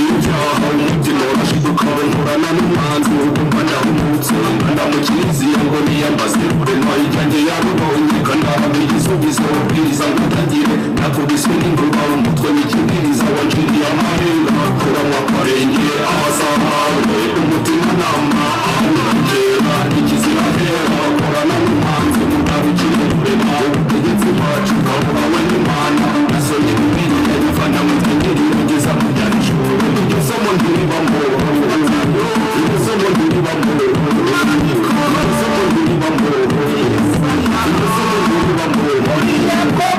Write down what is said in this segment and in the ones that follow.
bahunga umubyinoro Ukabona nkorana n'umuhanzi urumva ndahumutse Nkana mu kiliziya ngo niyambaze Guverinoma yanjye yarubonye Kanaba bigize ubwiza ubwiza ngutagira Nakubiswe n'ingurwa umutwe w'ikibwiriza Wanciriye amarenga kuranywa kwarengera Abazahawe umutima nama ahanagera Ikizira hera korana n'umuhanzi Mutabicire kurema ubutegetsi bwacu Kabura we n'Imana Nasonye bibiliya bivana mu ntangiriro Kugeza mu byarishuri Iryo somo ntiribamo Iryo somo ntiribamo Iryo somo ntiribamo Iryo somo ntiribamo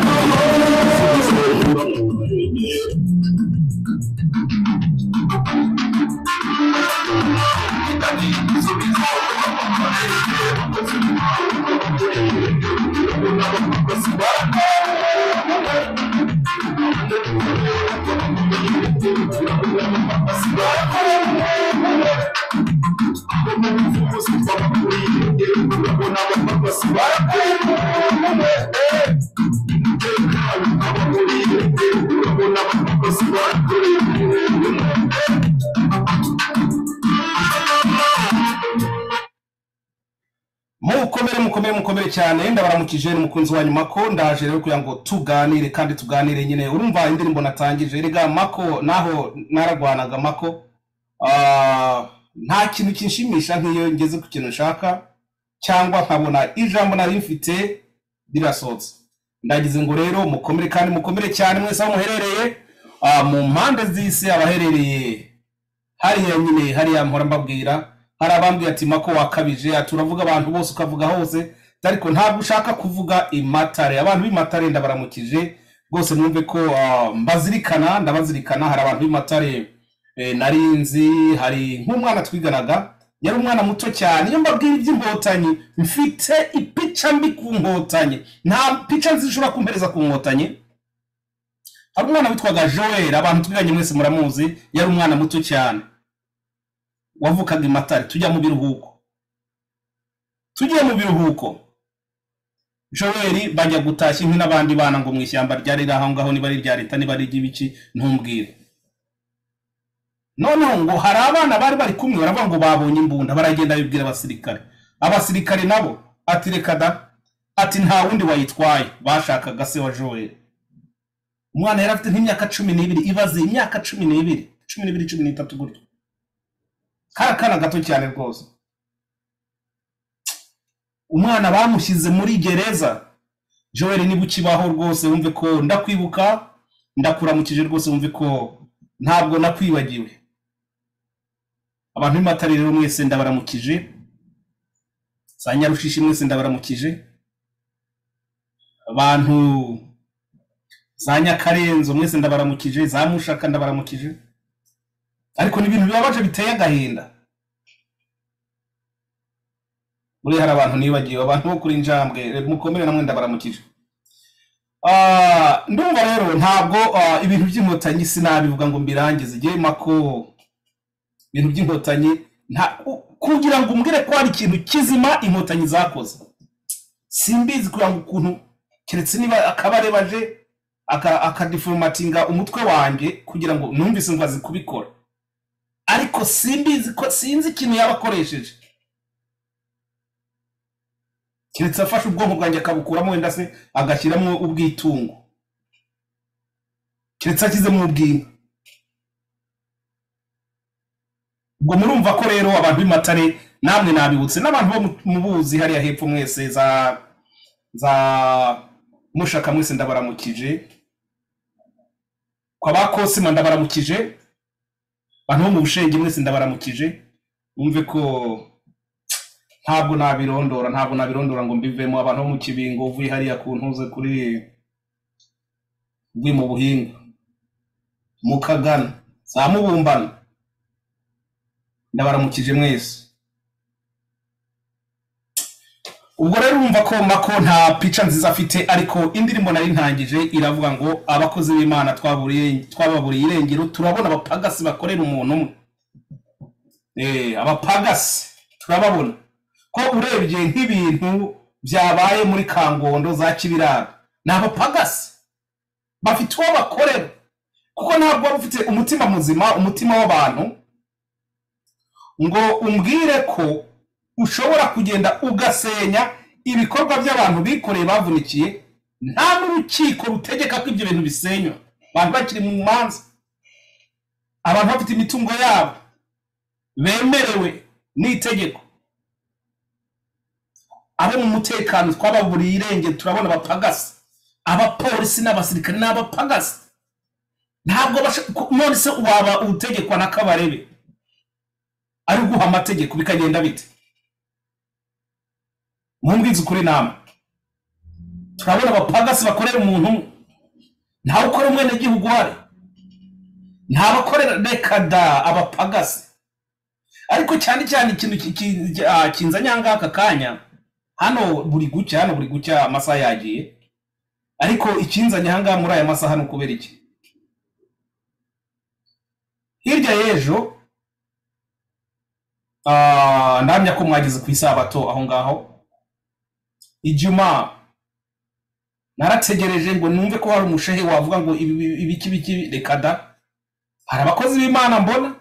mukomere mukomere mukomere cyane ndabaramukije ni umukunzi wa nyuma ko ndaje rero kugira ngo tuganire kandi tuganire nyine urumva indirimbo natangije rega mako naho naragwanaga mako Ah, nta kintu kinshimisha nk'iyo ngeze ku kintu nshaka cyangwa nkabona ijambo nari mfite rirasohotse ndagize ngo rero mukomere kandi mukomere cyane mwese aho muherereye ah, mu mpande z'isi abaherereye hariya nyine hariya mpora mbabwira hari abambwira ati mako wakabije ati uravuga abantu bose ukavuga hose ariko ntabwo ushaka kuvuga imatare abantu b'imatare ndabaramukije rwose numve ko ah, mbazirikana ndabazirikana hari abantu b'imatare eh, narinzi hari nk'umwana twiganaga yari umwana muto cyane iyo mbabwira iby'inkotanyi mfite ipica mbi ku nkotanyi nta pica zishobora kumpereza ku nkotanyi hari umwana witwaga joel abantu twiganye mwese muramuzi yari umwana muto cyane wavukaga i matare tujya mu biruhuko tugiye mu biruhuko joel bajya gutashya inkwi n'abandi bana ngo mu ishyamba ryari riri aho ngaho niba ari irya leta niba ari iry'ibiki ntumbwire noneho ngo hari abana bari bari kumwe baravuga ngo babonye imbunda baragenda bibwira abasirikare abasirikare nabo ati reka da ati nta wundi wayitwaye bashakaga se wa joel umwana yari afite nk'imyaka cumi n'ibiri ibaze imyaka cumi n'ibiri cumi n'ibiri cumi n'itatu gutyo kari akana gato cyane rwose umwana bamushyize muri gereza joel niba ukibaho rwose wumve ko ndakwibuka ndakuramukije rwose wumve ko ntabwo nakwibagiwe abantu b'imatare rero mwese ndabaramukije za nyarushishi mwese ndabaramukije abantu za nyakarenzo mwese ndabaramukije za mushaka ndabaramukije ariko ni ibintu bibabaje biteye agahinda muri hari abantu nibagiwe abantu bo kuri njambwe re- mukomere namwe ndabaramukije Ah, ndumva rero ntabwo ah, ibintu by'inkotanyi sinabivuga ngo mbirangize igihe mako ibintu by'inkotanyi nta- u- kugira ngo umbwire ko hari ikintu kizima inkotanyi zakoze simbizi kugira ngo ukuntu keretse niba akabarebaje akadiforumatinga umutwe wanjye kugira ngo numvise ngo azi kubikora ariko simbizi ko sinzi ikintu yaba akoresheje keretse afashe ubwonko bwanjye akabukuramo wenda se agashyiramo ubwitungo keretse ashyizemo ubwinka ubwo murumva ko rero abantu b'imatare namwe nabibutse n'abantu bo mu- mubuzi hariya hepfo mwese za za mushaka mwese ndabaramukije kwa ba kosima ndabaramukije bantu bo mu bushenge mwese ndabaramukije mwumve ko ntabwo nabirondora ntabwo nabirondora ngo mbivemo abantu bo mu kibingo uvuye hariya ku ntuze kuri uvuye mu buhinga mu kagana za mubumbano ndabaramukije mwese ubwo rero urumva ko mako nta pica nziza afite ariko indirimbo nari ntangije iravuga ngo abakozi b'imana twaburiye- twababuriye irengero turabona abapagasi bakorera umuntu umwe Eh, abapagasi turababona ko urebye nk'ibintu byabaye muri kangondo za kibirara ni abapagasi bafite uwo bakorera kuko ntabwo wari ufite umutima muzima umutima w'abantu ngo umbwire ko ushobora kugenda ugasenya ibikorwa by'abantu bikoreye bavunikiye nta n'urukiko rutegeka ko ibyo bintu bisenywa abantu bakiri mu manza abantu bafite imitungo yabo bemerewe n'itegeko abo mu mutekano twababuriye irengero turabona abapagasi abapolisi n'abasirikare n'abapagasi ntabwo none se waba utegekwa na kabarebe ari guha amategeko bikagenda bite mumbwize ukuri nama turabona abapagasi bakorera umuntu umwe ntawe ukora umwenegihugu uhari nta bakorera reka da abapagasi ariko cyane cyane ikintu kinzanye aha ngaha aka kanya hano buri gucya hano buri gucya amasaha yagiye ariko ikinzanye aha ngaha muri aya masaha ni ukubera iki hirya y'ejo ndamya ko mwageze ku isabato aho ngaho ijuma narategereje ngo numve ko hari umushehe wavuga ngo ibiki biki reka da hari abakozi b'imana mbona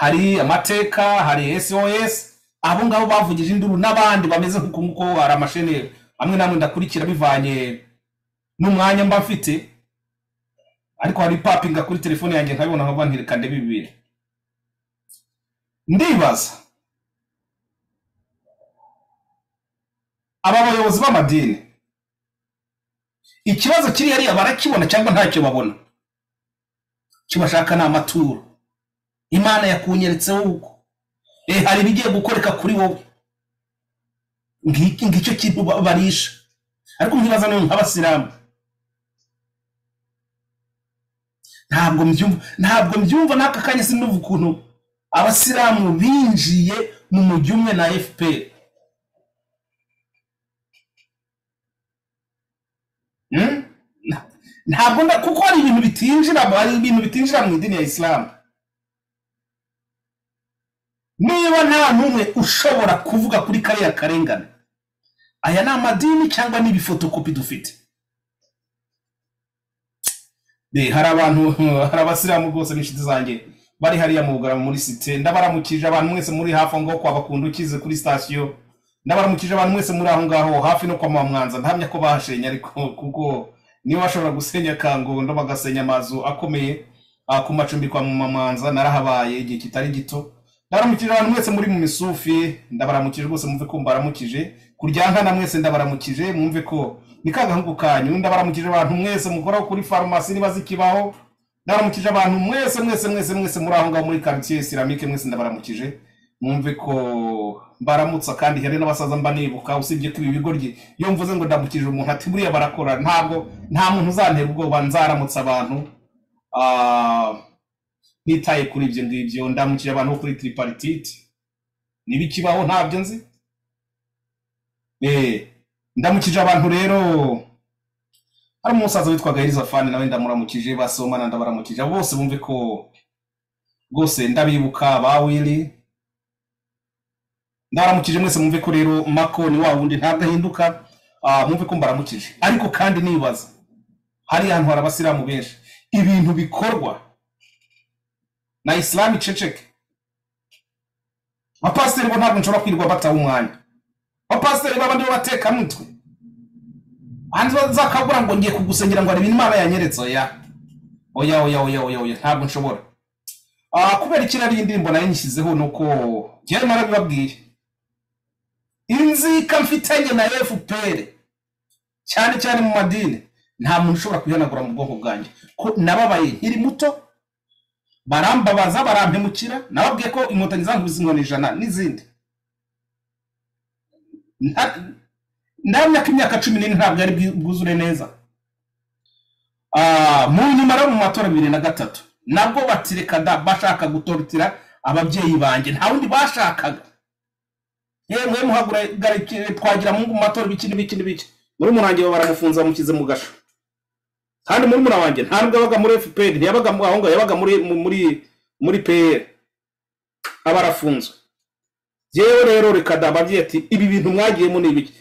hari amateka hari sos abo ngabo bavugije induru n'abandi bameze nk'uko nguko hari amashene amwe n'amwe ndakurikira bivanye n'umwanya mba mfite ariko hari ipapinga kuri telefone yanjye nkabibona nkaba ntireka ndebe bibiri ndibaza aba bayobozi b'amadini ikibazo kiri hariya barakibona cyangwa ntacyo babona icyo bashaka ni amaturo imana yakunyeretseho uko eh hari ibigiye gukoreka kuri wowe ngicyo kintu barisha ariko nkibaza nawe nk'abasilamu ntabwo mbyumva ntabwo mbyumva n'aka kanya sinuva ukuntu abasilamu binjiye mu mujyi umwe na fpr ntabwo kuko hari ibintu bitinjira hari ibintu bitinjira mu idini ya isilamu niba nta n'umwe ushobora kuvuga kuri kariya karengane aya ni amadini cyangwa ni ibifotokopi dufite hari abantu hari abasilamu rwose n'inshuti zanjye bari hariya mu bugarama muri site ndabaramukije abantu mwese muri hafi aho ngaho kwa bakunda ukize kuri sitasiyo ndabaramukije abantu mwese muri aho ngaho hafi no kwa mwanza ntamya ko bahashenye ariko kuko niba bashobora gusenya kangondo bagasenya amazu akomeye ku macumbi kwa mwanza narahabaye igihe kitari gito ndabaramukije abantu mwese muri mu misufi ndabaramukije rwose mwumve ko mbaramukije kurya na mwese ndabaramukije mwumve ko ni kagahungu kanyu ndabaramukije abantu mwese mukoraho kuri farumasi niba zikibaho ndabaramukije abantu mwese mwese mwese mwese muri aho ngaho muri karitsiye isiramike mwese ndabaramukije mwumve ko mbaramutsa kandi hari n'abasaza mba nibuka usibye ko ibi bigo iyo mvuze ngo ndamukije umuntu ati buriya barakora ntabwo nta muntu uzantera ubwoba nzaramutsa abantu nitaye kuri ibyo ngibyo ndamukije abantu kuri tiriparititi niba ikibaho ntabyo nzi eee ndamukije abantu rero hari umusaza witwaga elizafani nawe ndamuramukije basomana ndabaramukije bose bumve ko rwose ndabibuka ba wili ndabaramukije mwese mwumve ko rero mako ni wa wundi ntabwo ahinduka mwumve ko mbaramukije ariko kandi nibaza hari ahantu hari abasilamu benshi ibintu bikorwa na isilamu iceceke abapasiteri bo ntabwo nshobora kwirirwa bataha umwanya abapasiteri b'abandi b'abatekamutwe hanze bazakabura ngo ngiye kugusengera ngo ibintu imana yanyeretse oya oya oya oya oya oya ntabwo nshobora kubera iki nariyo indirimbo nayo nyishyizeho ni uko njyewe narabibabwiye inzika mfitanye na fpr cyane cyane mu madini nta muntu ushobora kuyihanagura mu bwonko bwanjye ko nababaye nkiri muto barambabaza barampemukira nababwiye ko inkotanyi zankubise inkoni ijana n'izindi ndamya ko imyaka cumi n'ine ntabwo ari bwuzure neza mu nyuma rero mu matora bibiri na gatatu nabwo batireka da bashaka gutorotira ababyeyi banjye nta wundi bashakaga yewe muhaguragare twagira mu matora ibiki n'ibiki n'ibiki muri murangiye baramufunze bamushyize mu gasho kandi muri wanjye nta nubwo yabaga muri fpr ntiyabaga aho ngaho yabaga muri muri muri pr aba arafunzwe yewe rero reka da ati ibi bintu mwagiyemo ni ibiki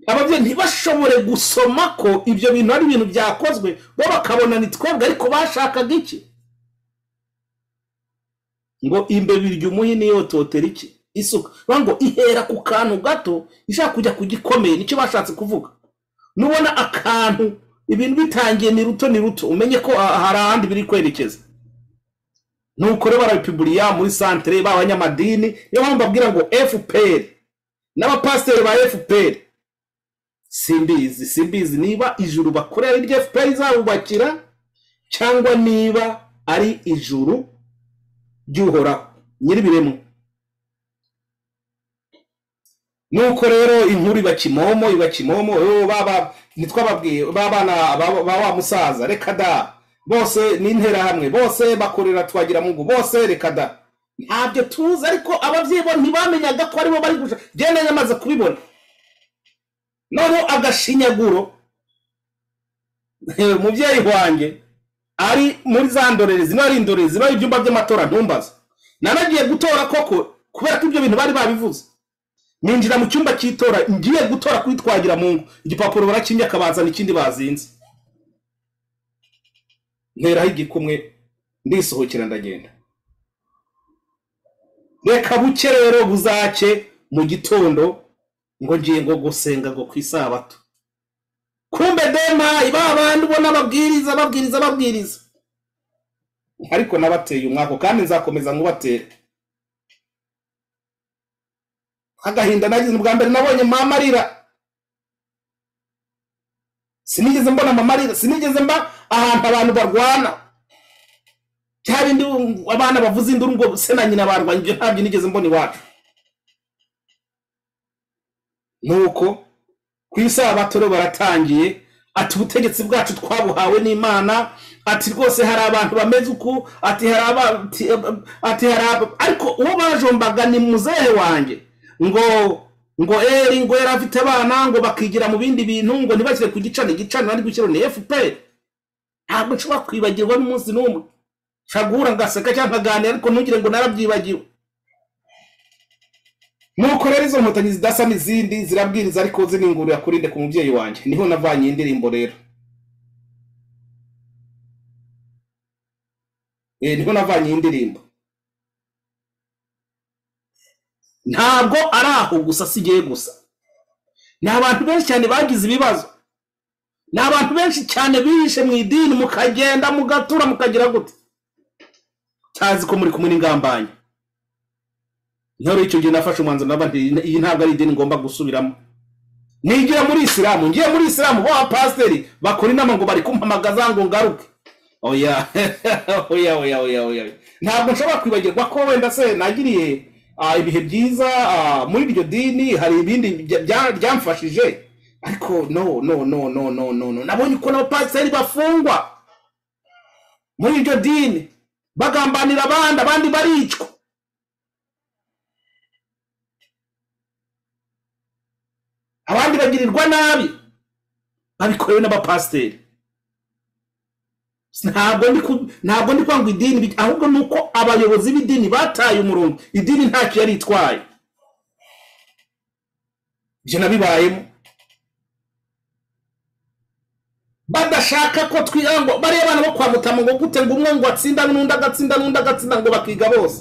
ababyeyi ntibashobore gusoma ko ibyo bintu ari ibintu byakozwe bo bakabona ni twebwe ariko bashakaga iki ngo imbeba irya umuhini yototera iki isuka bavuga ngo ihera ku kantu gato ishaka kujya ku gikomeye nicyo bashatse kuvuga nubona akantu ibintu bitangiye ni ruto ni ruto umenye ko ah, hari ahandi biri kwerekeza nuko rero barabipiburiya muri santere b'abanyamadini niyo mpamvu babwira ngo fpr n'abapasiteri ba fpr simbizi simbizi niba ijuru bakorera iryo fpr izabubakira cyangwa niba ari ijuru ry'uhoraho nyir'ibiremwa nuko rero inkuru iba kimomo iba kimomo "Oh, baba ntitwababwiye babana ba ba- wa musaza reka da bose ni interahamwe bose bakorera twagira mungu bose reka da ntabyo tuzi ariko ababyeyi bo ntibamenyaga ko aribo bari gushaka genda nyamaze kubibona noneho agashinyaguro umubyeyi wanjye ari muri za ndorerezi no ari indorerezi no ari ibyumba by'amatora ntumbaza nanagiye gutora koko kubera ko ibyo bintu bari babivuze ninjira mu cyumba cy'itora ngiye gutora kuri twagira mungu igipapuro barakinye akabazana ikindi bazinze nteraho igikumwe ndisohokera ndagenda reka buke rero buzacye mu gitondo ngo ngiye ngo gusenga ngo ku isabato kumbe dema ba bandi ubona ababwiriza babwiriza babwiriza ariko nabateye umwako kandi nzakomeza nkubatere agahinda nagize ubwa mbere nabonye mama arira sinigeze mbona mama arira sinigeze mba ahantu abantu barwana bya bindi abana bavuza induru ngo se na nyina barwanya ibyo ntabyo nigeze mbona iwacu nuko ku isabato rero baratangiye ati ubutegetsi bwacu twabuhawe n'imana ati rwose hari abantu bameze uku ati hari aba- ati- ati hari aba ariko uwo bajombaga ni muzehe wanjye ngo ngo eri ngo yari afite abana ngo bakigira mu bindi bintu ngo ntibashyire ku gicano igicano bari gushyiraho ni fpr ntabwo nshobora kwibagirwa n'umunsi n'umwe nshobora guhura ngaseka cyangwa nkaganira ariko ntugire ngo narabyibagiwe nuko rero izo nkotanyi zidasa n'izindi zirabwiriza ariko ziningurira kuri nde ku mubyeyi wanjye niho navanye iyi ndirimbo rero Eh, niho navanye iyi ndirimbo ntabwo ari aho gusa si igihe gusa ni abantu benshi cyane bagize ibibazo ni abantu benshi cyane bihishe mu idini mukagenda mugatura mukagira gute cyazi ko muri kumwe n'ingambanyi niho rero icyo gihe nafashe umwanzuro naba nti iyi ntabwo ari idini ngomba gusubiramo nigira muri isilamu ngiye muri isilamu bo abapasiteri bakora inama ngo bari kumpamagaza ngo ngaruke oya oya oya oya oya ntabwo nshobora kwibagirwa ko wenda se nagiriye ah, ibihe byiza ah, muri iryo dini hari ibindi bya- bya- byamfashije ariko no no no no no no no nabonye ukuntu abapasiteri bafungwa muri iryo dini bagambanira abandi abandi baricwa abandi bagirirwa nabi babikorewe n'abapasiteri ntabwo ndi ku- ntabwo ndi kwanga idini bi- ahubwo ni uko abayobozi b'idini bataye umurongo idini ntacyo yari itwaye ibyo nabibayemo badashaka ko twiga ngo bariya abana bo kwa mutamu ngo gute ngo umwe ngo atsinda n'undi agatsinda n'undi agatsinda ngo bakiga bose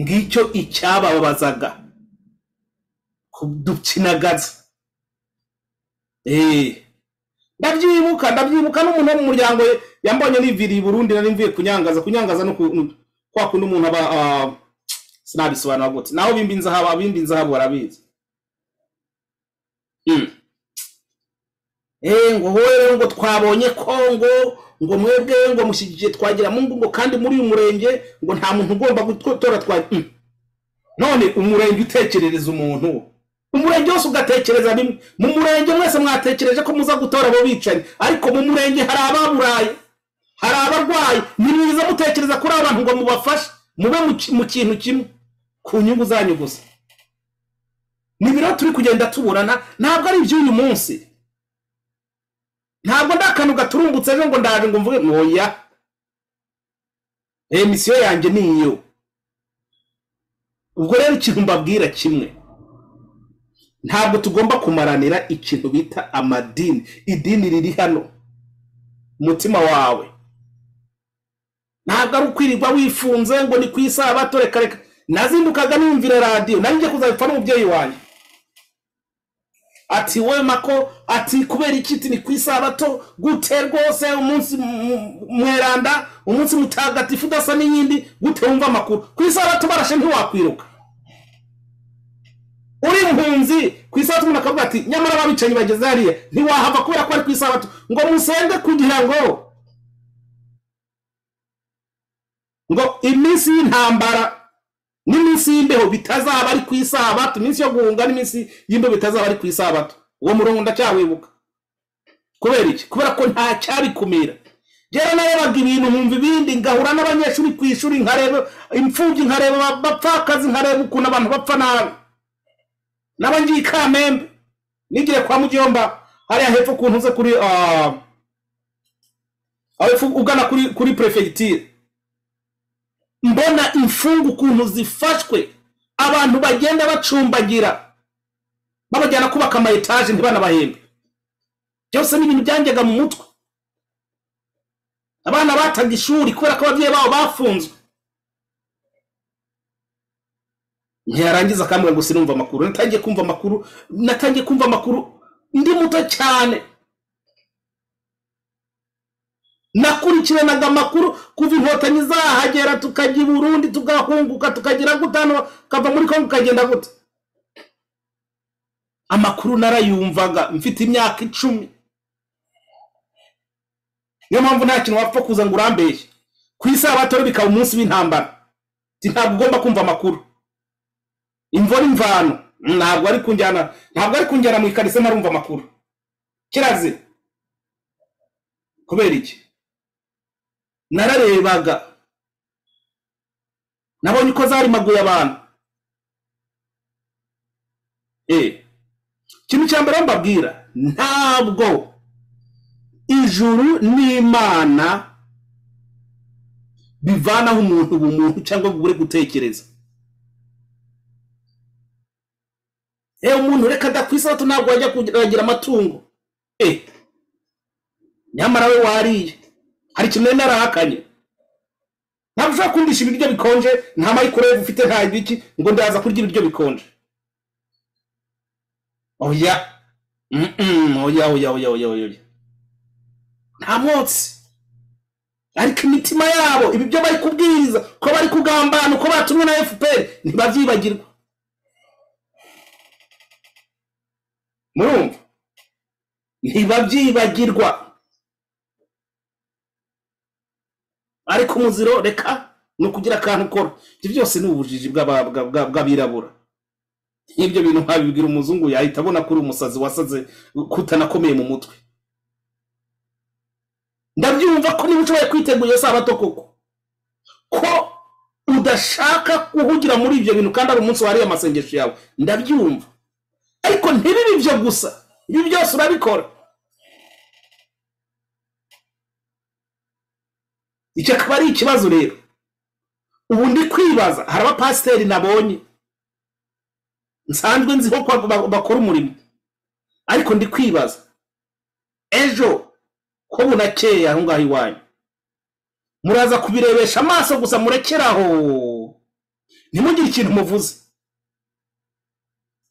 ngicyo icyabababazaga kudukinagaza eee ndabyibuka ndabyibuka n'umuntu wo mu muryango yambonye niviriye i burundi nari mvuye kunyangaza kunyangaza no ku- kwa kundi umuntu aba ah, sinabisobanura gute naho bimba inzahabu abimba inzahabu barabizi Mm. Eh, ngo hoye ngo twabonye ko ngo ngo mwebwe ngo mushyigikiye twagira mungu ngo kandi muri uyu murenge ngo nta muntu ugomba gutora twa Mm. none umurenge utekerereza umuntu umurenge wose ugatekereza bimwe mu murenge mwese mwatekereje ko muza gutora abo bicanyi ariko mu murenge hari ababuraye hari abarwayi nimwiza mutekereza kuri aba bantu ngo mubafashe mube mu ki- mu kintu kimwe ku nyungu zanyu gusa ni biriho turi kugenda tuburana ntabwo ari iby'uyu munsi ntabwo ndi akantu gaturumbutse ejo ngo ndaje ngo mvuge ntoya emisiyo yanjye ni iyo ubwo rero ikintu mbabwira kimwe ntabwo tugomba kumaranira ikintu bita amadini idini riri hano umutima wawe ntabwo ari ukwirirwa wifunze ngo ni ku isabato reka reka nazindukaga numvira radiyo nanjye kuzabipfa n'umubyeyi wanjye ati we mako ati kubera iki ati ni ku isabato gute rwose umunsi mu- mweranda umunsi mutagatifu udasa n'iyindi gute wumva amakuru ku isabato barashe ntiwakwiruka uri impunzi ku isabato umuntu akavuga ati nyamara ababicanyi bageze hariya ntiwahava kubera ko ari ku isabato ngo musenge kugira ngo ngo iminsi y'intambara n'iminsi y'imbeho bitazaba ari ku isabato iminsi yo guhunga n'iminsi y'imbeho bitazaba ari ku isabato uwo murongo ndacyawibuka kubera iki kubera ko nta cyabikumira rero narebaga ibintu nkumva ibindi ngahura n'abanyeshuri ku ishuri nkareba imfubyi nkareba abapfakazi nkareba ukuntu abantu bapfa nabi naba ngiye i kamembe nigire kwa mugiyomba hariya hepfo ku ntuze kuri ah, aho hepfo ugana kuri kuri perefegitire mbona imfungu ukuntu zifashwe abantu bagenda bacumbagira babajyana kubaka amayetaje ntibanabahembe byose ni ibintu byanjyaga mu mutwe abana bataga ishuri kubera ko ababyeyi babo bafunzwe ntiyarangiza akambwira ngo sinumva amakuru natangiye kumva amakuru natangiye kumva amakuru ndi muto cyane nakurikiranaga amakuru kuva inkotanyi zahagera tukajya i burundi tugahunguka tukagera gutano kava muri kongo ukagenda gute amakuru narayumvaga mfite imyaka icumi niyo mpamvu nta kintu wapfa kuza ngo urambeshye ku isabato rero bikaba umunsi w'intambara Ati, ntabwo ugomba kumva amakuru imvura imvano ntabwo ari kunjyana ntabwo ari kunjyana mu ikariso ntarumva amakuru kirazira kubera iki nararebaga nabonye uko zarimaguye abantu Eh, ikintu cya mbere mbabwira ntabwo ijuru n'imana bivanaho umuntu ubumuntu cyangwa ngo ubure gutekereza Eh, umuntu reka adakwisatu ntabwo wajya kuragira amatungo Eh, nyamara we wariye hari ikintu nari narahakanye ntabwo ushobora kundisha ibiryo bikonje nta mayikorove ufite nta ibiki ngo ndaza kurya ibiryo bikonje oya Mm-mm, oya oya oya oya oya oya. nta mwotsi ariko imitima yabo ibi byo bari kubwiriza ko bari kugambana uko batumwe na fpr ntibabyibagirwa murumva ntibabyibagirwa ariko umuziro reka ni ukugira akantu ukora ibyo byose ni ubujiji bw'aba- bwa- bwa- bw'abirabura nk'ibyo bintu nkabibwira umuzungu yahita abona ko uri umusazi wasaze kutanakomeye mu mutwe ndabyumva ko niba ushoboye kwitegura iyo sabato koko ko udashaka guhugira muri ibyo bintu kandi ari umunsi wariye amasengesho yawe ndabyumva ariko ntibibe ibyo gusa ibi byose urabikora icyo akaba ari ikibazo rero ubu ndi kwibaza hari abapasiteri nabonye nsanzwe nziho ko ba- bakora umurimo ariko ndi kwibaza ejo ko bunakeye aho ngaho iwanyu muraza kubirebesha amaso gusa murekere aho ntimugire ikintu muvuze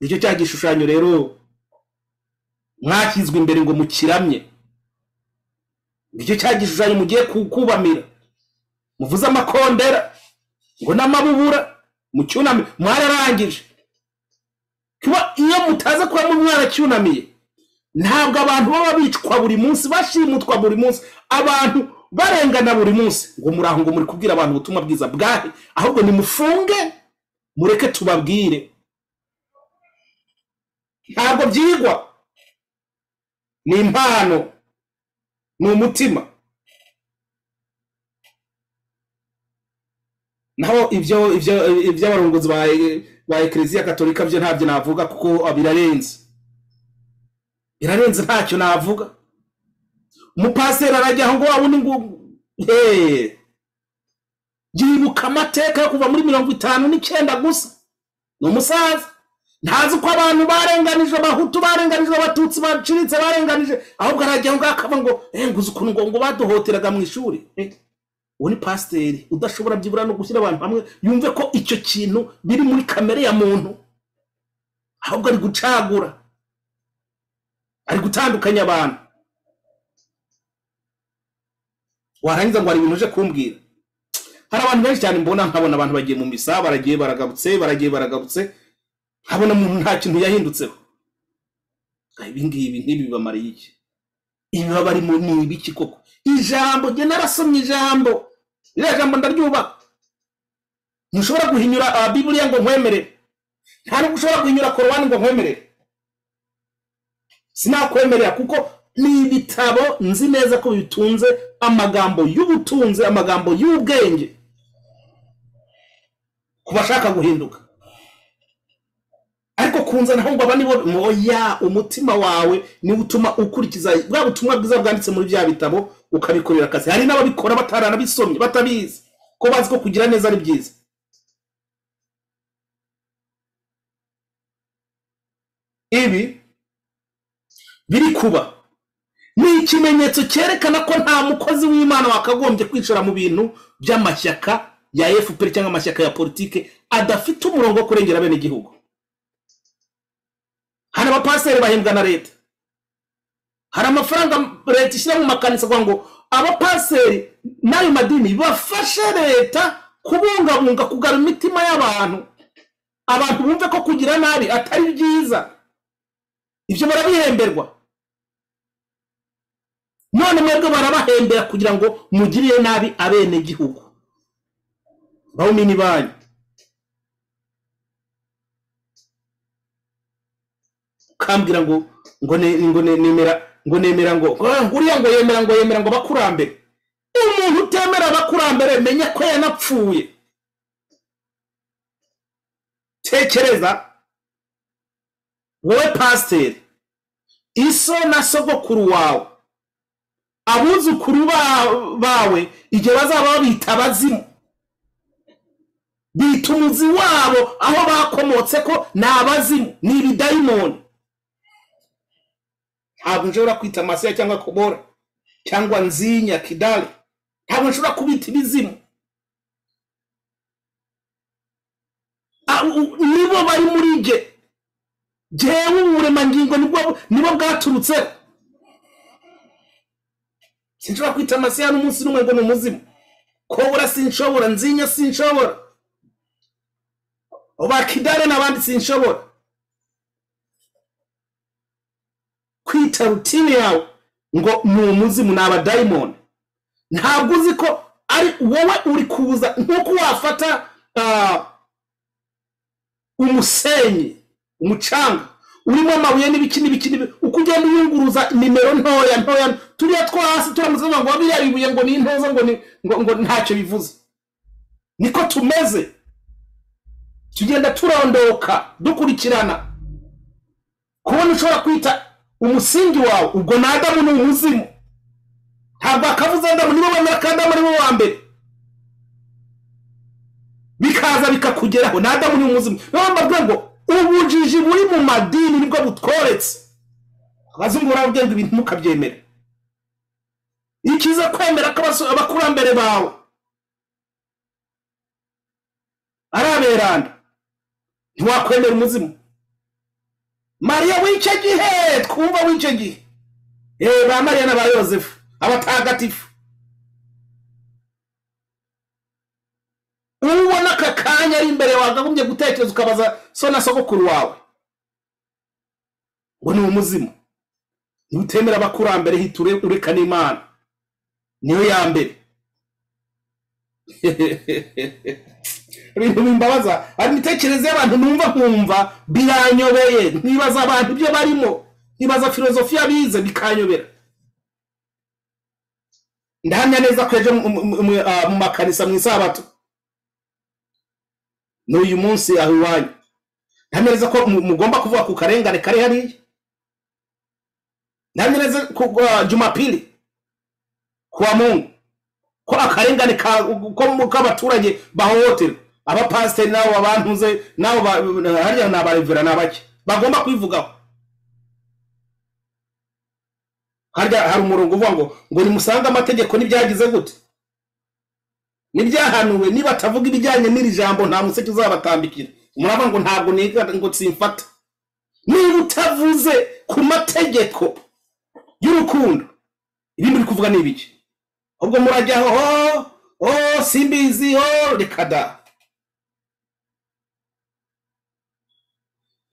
nicyo cya gishushanyo rero mwashyizwe imbere ngo mukiramye nicyo cya gishushanyo mugiye ku- kubamira muvuze amakondera ngo n'amabubura mucyuname mwararangije kuba iyo mutaza kuba mu mwaracyunamiye ntabwo abantu baba bicwa buri munsi bashimutwa buri munsi abantu barengana buri munsi ngo muri aho ngo muri kubwira abantu ubutumwa bwiza bwahe ahubwo nimufunge mureke tubabwire ntabwo byigwa ni impano ni umutima naho ibyo ibyo iby'abarongozi ba ba eklezia katolika byo ntabyo navuga kuko ah, birarenze birarenze ntacyo navuga umupasiteri arajya aho ngo wabundi ngo eh, yibuka amateka yo kuva muri mirongo itanu n'icyenda gusa ni umusaza ntazi ko abantu barenganijwe abahutu barenganijwe abatutsi baciritse barenganije ahubwo arajya ngo akaba ngo "Eh, ngo uzi ukuntu ngo ngo baduhoteraga mu ishuri Eh, uwo ni pasiteri udashobora byibura no gushyira abantu hamwe yumve ko icyo kintu biri muri kamere ya muntu ahubwo ari gucagura ari gutandukanya abantu warangiza ngo hari ibintu uje kumbwira hari abantu benshi cyane mbona nkabona abantu bagiye mu misa baragiye baragarutse baragiye baragarutse nkabona umuntu nta kintu yahindutseho Ngo ibi ngibi ntibibamariye iki ibi baba barimo ni ibiki koko ijambo jye narasomye ijambo iriya jambo ndaryubaha ntushobora guhinyura ababiburiya ngo nkwemerere nta n'ubwo ushobora guhinyura korowani ngo nkwemerere sinakwemerera kuko ni ibitabo nzi neza ko bitunze amagambo y'ubutunzi amagambo y'ubwenge ku bashaka guhinduka ariko kunze naho ngo aba nibo moya umutima wawe niwo utuma ukurikiza bwa butumwa bwiza bwanditse muri bya bitabo ukabikorera akazi hari n'ababikora bataranabisomye batabizi ko bazi ko kugira neza ari byiza ibi biri kuba ni ikimenyetso cyerekana ko nta mukozi w'imana wakagombye kwicara mu bintu by'amashyaka ya fpr cyangwa amashyaka ya politike adafite umurongo wo kurengera bene igihugu hari abapasiteri bahembwa na leta hari amafaranga leta ishyira mu makanisa kugira ngo abapasiteri n'ayo madini bafashe leta kubungabunga kugara imitima y'abantu abantu bumve ko kugira nabi atari byiza ibyo barabihemberwa none mwebwe barabahembera kugira ngo mugirire nabi abenegihugu bawumini banyu ukambwira ngo ngo ne- ngo ne- nemera ngo nemera ngo ah, uriya ngo yemera ngo yemera ngo abakurambere umuntu utemera abakurambere menya ko yanapfuye tekereza wowe pasiteri iso na sogokuru wawe abuzukuru ba- bawe igihe bazaba babita abazimu bita umuzi wabo aho bakomotse ko ni abazimu ni ibidayimoni ntabwo nshobora kwita masiya cyangwa kobora cyangwa nzinya kidali ntabwo nshobora kubita ibizimu Ah, u- u- nibo bari muri jye jyewe uburemangingo nibwo nibo bwaturutseho sinshobora kwita amasiya n'umunsi n'umwe ngo ni umuzimu kobora sinshobora nzinya sinshobora bakidare n'abandi sinshobora kwita rutine yawe ngo ni umuzimu ni abadayimoni ntabwo uzi ko ari wowe uri kuza nk'uko wafata ah, umusenyi umucanga urimo amabuye n'ibiki n'ibiki n'ibiki, uko ugenda uyunguruza nimero ntoya ntoya turiya two hasi turamutse tuvuga ngo biriya bibuye ngo ni intoza ngo ni ngo, ngo ntacyo bivuze niko tumeze tugenda turondoka dukurikirana kubona ushobora kwita umusingi wawe ubwo ni adamu ni umuzimu ntabwo akavuze adamu nibo bemera ko adamu ari bo wa mbere bikaza bikakugeraho ni adamu ni umuzimu niyo mpamvu mbabwira ngo ubujiji buri mu madini nibwo butworetse abazungu barababwira ngo ibintu ntukabyemere ikiza kwemera ko abaso- abakurambere bawe ari aberanda ntiwakwemera umuzimu mariya w'icyo gihe twumva w'icyo gihe Eh, ba mariya na ba yosefu abatagatifu ubona aka kanya ari imbere wakagombye gutekereza ukabaza so na sogokuru wawe ngo ni umuzimu ntutemere abakurambere hita ure- ureka n'imana niyo ya mbere ibintu bimbabaza ari imitekerereze y'abantu numva nkumva biranyobeye ntibaza abantu ibyo barimo ntibaza filozofiya bize bikanyobera ndahamya neza ko ejo mu- mu- mu- mu ah, mu makanisa mu isabato n'uyu munsi aho iwanyu ndahamya neza ko mu- mugomba kuvuga ku karengane kari hariya ndahamya neza ku ah, jumapili kuwa mungu ko akarengane ka- ko mu- k'abaturage bahohoterwa abapasiteri nabo babantuze nabo ba- harya ni abarevera ni abake bagomba kwivugaho harya hari umurongo uvuga ngo ngo nimusange amategeko n'ibyagize gute n'ibyahanuwe niba atavuga ibijyanye n'iri jambo nta museke uzabatambikira muravuga ngo ntabwo niga ngo simfata niba utavuze ku mategeko y'urukundo ibindi uri kuvuga ni ibiki ubwo murajya aho ho ho simbizi ho reka da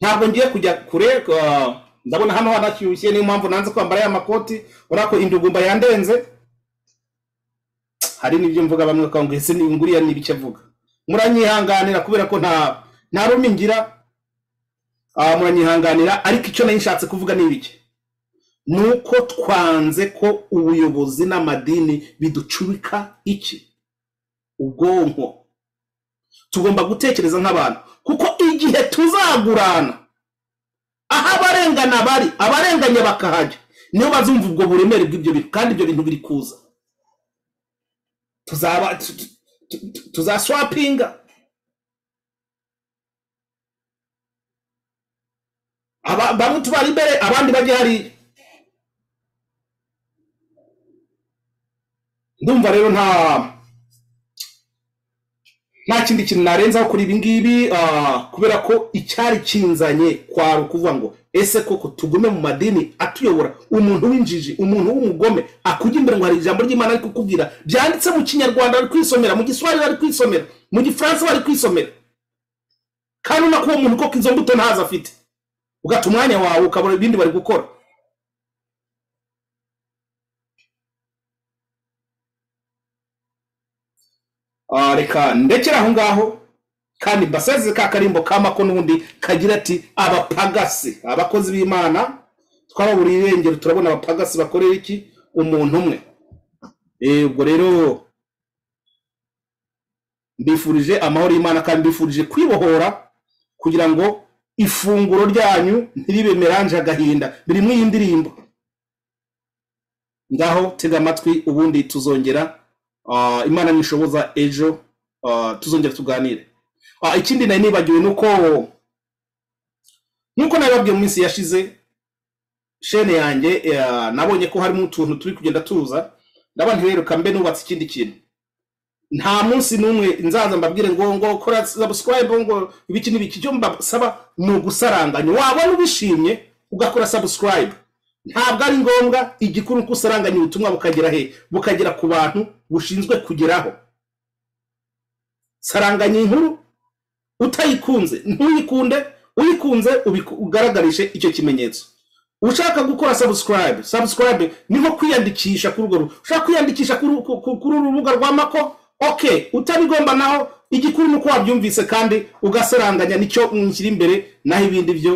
ntabwo ngiye kujya kure ah, ndabona hano hanashyushye niyo mpamvu nanze kwambara ya makoti urabona ko indugumba yandenze hari n'ibyo mvuga bamwe bakaba ngo ese ni- nguriya ni ibice avuga muranyihanganira kubera ko nta nta rumwe ngira ah, muranyihanganira ariko icyo nari nshatse kuvuga ni ibiki ni uko twanze ko ubuyobozi n'amadini biducubika iki ubwonko tugomba gutekereza nk'abantu kuko igihe tuzagurana aho abarengana bari abarenganya bakahajya niyo bazumva ubwo buremere bw'ibyo bintu kandi ibyo bintu biri kuza tuzaba tu- tu- tu- tu- tuzaswapinga Aba- bamwe tubari imbere abandi bajya hariya ndumva rero nta nta kindi kintu narenzaho kuri ibi ngibi ah, kubera ko icyari kinzanye kwari ukuvuga ngo ese koko tugume mu madini atuyobora umuntu w'injiji umuntu w'umugome akujya imbere ngo hari ijambo ry'imana ari kukubwira byanditse mu kinyarwanda bari kwisomera mu giswahili bari kwisomera mu gifaransa bari kwisomera kandi ubona ko uwo muntu koko izo mbuto ntazo afite ugata umwanya wawe ukabona ibindi bari gukora Ah, reka ndekere aho ngaho kandi mbaseze ka karimbo kamako n'ubundi kagira ati abapagasi abakozi b'imana twababuriye irengero turabona abapagasi bakorera iki umuntu umwe Eh, ubwo rero mbifurije amahoro y'imana kandi mbifurije kwibohora kugira ngo ifunguro ryanyu ntiribe meranje agahinda biri muri iyi ndirimbo ngaho tega amatwi ubundi tuzongera Ah, imana nishoboza ejo ah, tuzongera tuganire Ah, ikindi nari nibagiwe ni uko nk'uko nabibabwiye mu minsi yashize shene yanjye eh, nabonye ko harimo utuntu turi kugenda tuza ndabona rero kambe nubatse ikindi kintu nta munsi n'umwe nzaza mbabwire ngo ngo kora subscribe ngo ibiki n'ibiki icyo mbasaba ni ugusaranganya wabona ubishimye ugakora subscribe ntabwo ari ngombwa igikuru uko usaranganya ubutumwa bukagera he bukagera ku bantu bushinzwe kugeraho saranganya inkuru utayikunze ntuyikunde uyikunze ubiku- ugaragarishe icyo kimenyetso ushaka gukora subscribe subscribe niho kwiyandikisha kuri urwo ru- ushaka kwiyandikisha kuri ku- ku- kuri uru rubuga rwa mako okay utabigomba naho igikuru nuko wabyumvise kandi ugasaranganya nicyo nkiri imbere naho ibindi byo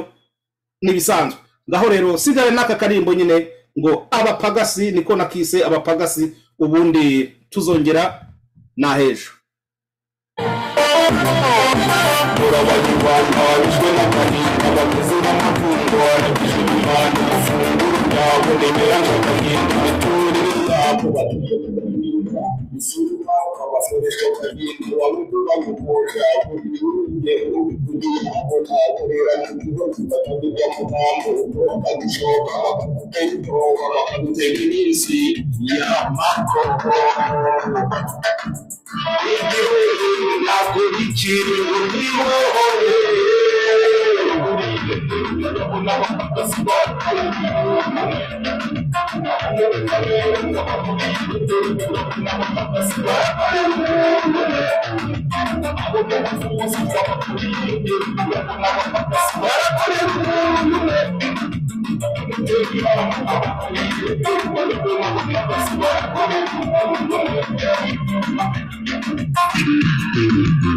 n'ibisanzwe ngaho rero sigare n'aka karimbo nyine ngo abapagasi niko nakise abapagasi ubundi tuzongera n'ahejo urabanyurwanya bishwe n'agahinda bameze nk'amatungo aragije imana ifunguro ryabo riberanje agahinda imiturire yabo Yeah, Thank you.